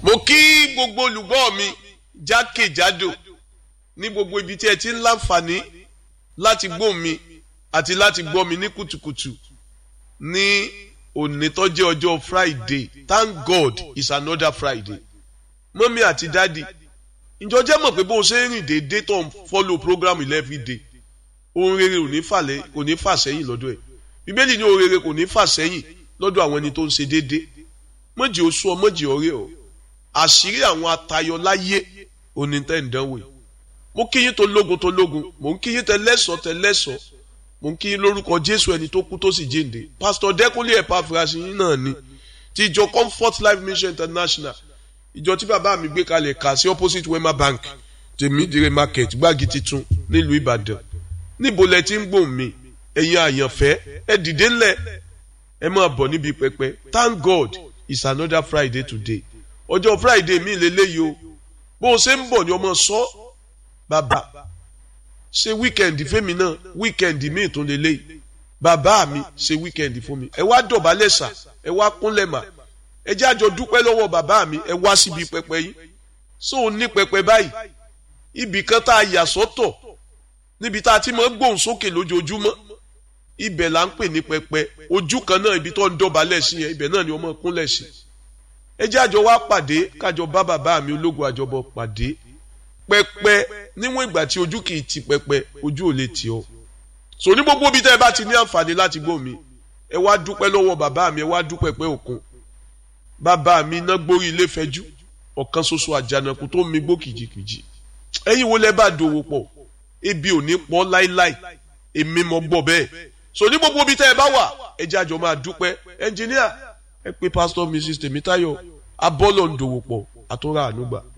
mo kí gbogbo olùgbọ́ mi jákèjádò ní gbogbo ibi tí ẹ ti ń láǹfààní láti gbọ́ mi àti láti gbọ́ mi ní kùtùkùtù ní òní tó jẹ́ ọjọ́ Friday thank God it's another Friday mọ́mí àti dádì ìjọ jẹ́ mọ̀ pé bó o ṣe ń rìn déédéé tó ń follow program every day ohun rere ò ní fàlẹ́ kò ní fà sẹ́yìn lọ́dọ̀ ẹ̀ bíbélì ní ohun rere kò ní fà sẹ́yìn lọ́dọ̀ àwọn ẹni tó ń ṣe déédéé mọ̀jì oṣù ọ mọ̀jì ọ̀rẹ́ ọ àṣírí àwọn atayọ láyé òní tẹ́ ń dánwò yìí mo kí yín tó lógun tó lógun mo ń kí yín tẹ lẹ́sọ̀ tẹ lẹ́sọ̀ mo ń kí yín lórúkọ Jésù ẹni tó kú tó sì jíǹde pásítọ̀ Dẹ́kúnlé Ẹ̀páfúrásì yín náà ni ti ìjọ Comfort Life Mission International ìjọ tí bàbá mi gbé kalẹ̀ kà sí opposite Wema Bank tèmídìrè market gbági titun nílùú Ìbàdàn níbo lẹ ti ń gbòòn mi ẹ̀yin àyànfẹ́ ẹ dìde ńlẹ̀ ẹ máa bọ̀ níbi pẹpẹ thank God it's another Friday today ọjọ́ Friday mi lélẹ́yìí o bó o ṣe ń bọ̀ ni ọmọ sọ bàbá ṣe wíkẹ̀ndì fẹ́mi náà wíkẹ̀ndì mi tó lélẹ́yìí bàbá mi ṣe wíkẹ̀ndì fún mi ẹ wá dọ̀bálẹ̀ sà ẹ wá kúnlẹ̀ mà ẹ jẹ́ àjọ dúpẹ́ lọ́wọ́ bàbá mi ẹ wá síbi pẹpẹ yín so ò ní pẹpẹ báyìí ibì kan tá a yà sọ́tọ̀ níbi tá a ti máa gbóhùn sókè lójoojúmọ́ ibẹ̀ là ń pè ní pẹpẹ ojú kan náà ibi tó ń dọ̀bálẹ̀ sí yẹn ibẹ̀ náà ni ọmọ kúnlẹ̀ sí ẹ jẹ́ àjọ wá pàdé kájọ bá bàbá mi ológun àjọbọ pàdé pẹpẹ níwọ̀n ìgbà tí ojú kì í ti pẹpẹ ojú ò lè tì ọ́ so ní gbogbo ibi tẹ́ ẹ bá ti ní àǹfààní láti gbọ́ mi ẹ wá dúpẹ́ lọ́wọ́ bàbá mi ẹ wá dúpẹ́ pẹ́ òkun bàbá mi iná gbórí ilé fẹjú ọ̀kan ṣoṣo àjànàkú tó mi gbó kìjìkìjì ẹ̀yin wo lẹ bá dòwò pọ̀ ebi ò ní pọ̀ láíláí èmi mọ̀ gbọ́ bẹ́ẹ̀ so ní gbogbo ibi tẹ́ ẹ bá wà ẹ jẹ́ àjọ máa dúpẹ́ ẹnjìníà ẹ pé pásítọ̀ mrs tèmítáyọ̀ abọ́lọ̀ ń dòwò pọ̀ àtúrà ànúgbà.